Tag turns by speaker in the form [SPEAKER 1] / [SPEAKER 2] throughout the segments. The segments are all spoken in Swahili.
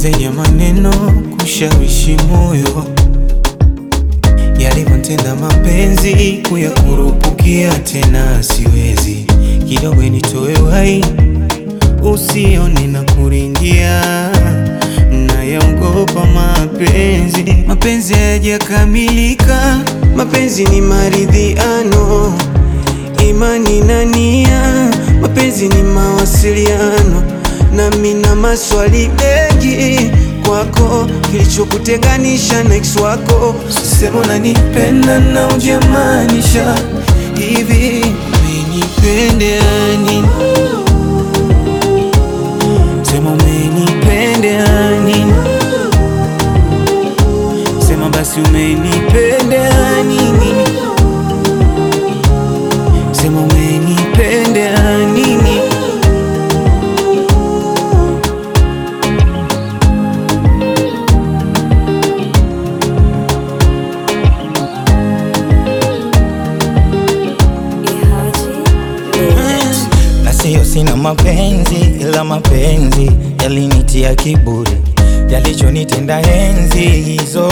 [SPEAKER 1] zaidi ya maneno kushawishi moyo, yalivyotenda mapenzi kuyakurupukia tena siwezi, kidogo nitoe wai usione na kuringia, nayaogopa mapenzi. Mapenzi hayajakamilika, mapenzi ni maridhiano, imani na nia, mapenzi ni mawasiliano, nami na maswali mengi kwako, kilichokutenganisha na ex wako. Sema unanipenda na ujamaanisha hivi, umenipendea nini? Sema umenipendea nini? Sema basi umenipendea nini? Sema umenipendea nini?
[SPEAKER 2] na siyo sina mapenzi, ila mapenzi yalinitia kiburi, yalichonitenda enzi hizo.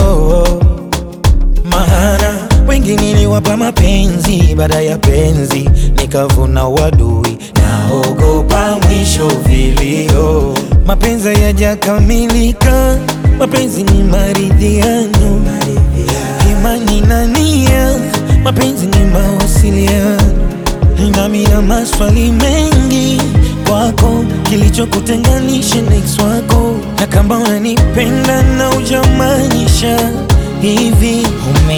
[SPEAKER 2] Maana wengi niliwapa mapenzi, baada ya penzi nikavuna wadui, naogopa mwisho vilio. Mapenzi hayajakamilika, mapenzi ni maridhiano, imani na nia, mapenzi ni mawasiliano nami na maswali mengi kwako, kilichokutenganisha na ex wako, na kama unanipenda na ujamaanisha hivi, ume